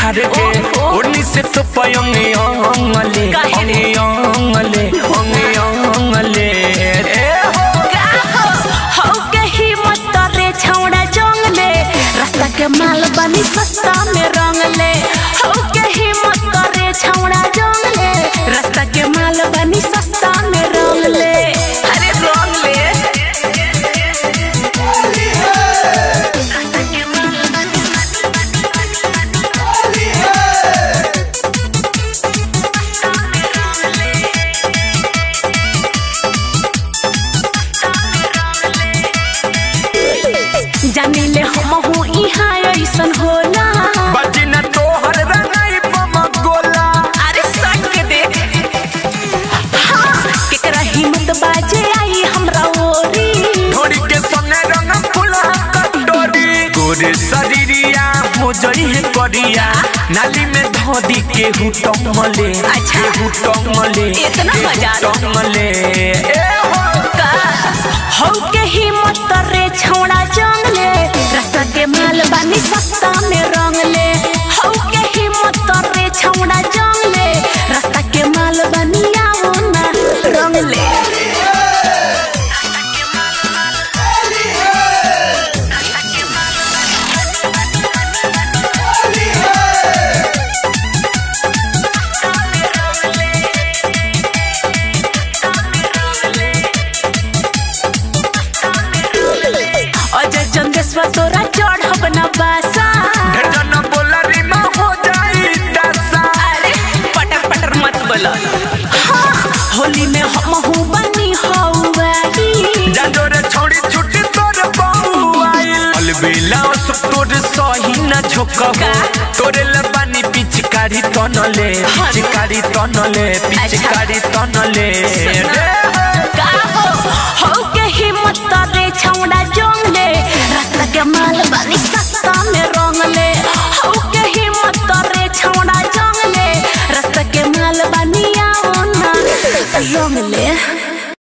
झाड़ के ओढ़नी से तो पयंगे अंगले काहे रे? अंगे अंगले अंगे अंगले रे हो हौ के हिम्मत रे छौड़ा जंगले रास्ता के माल बनी सस्ता में रंगले हौ के हिम्मत रे छौड़ा जंगले रास्ता के माल बनी सस्ता में रंगले अरे रंगले जानिले हम हूँ इहाँ ऐसन होला बजना तोहर रंगाई बम गोला अरे सट के देख हाँ, केकरा हिम्मत बाजे आई हमरा ओरी ढोरी के संगे रंग फुला कटोरी तोरे शरीरिया हो जई है करिया नाली में धोदी के हुटमले अच्छा। हुटमले इतना मजा आ रहा। हुटमले ए हो का हौ के हिम्मत रे छौड़ा जंगले रास्ता के माल बानी सस्ता में रंगले हौ के हिम्मत रे छौड़ा जंगले रास्ता के माल बानी आओ ना रंगले अजय चंदेश्वर तोरा चढ़ब न बासा ढेरजन बोला रिमा हो जाई दशा अरे पटर पटर मत बोलो हाँ, होली में हम हूँ बनी हौवारी जाजो रे छोड़ी छुट्टी तोर बहु आइल अलबेला सब तोर सही न झोकहो का? तोरे लबानी पिचकारी तनले हाँ। पिचकारी तनले पिचकारी तनले रे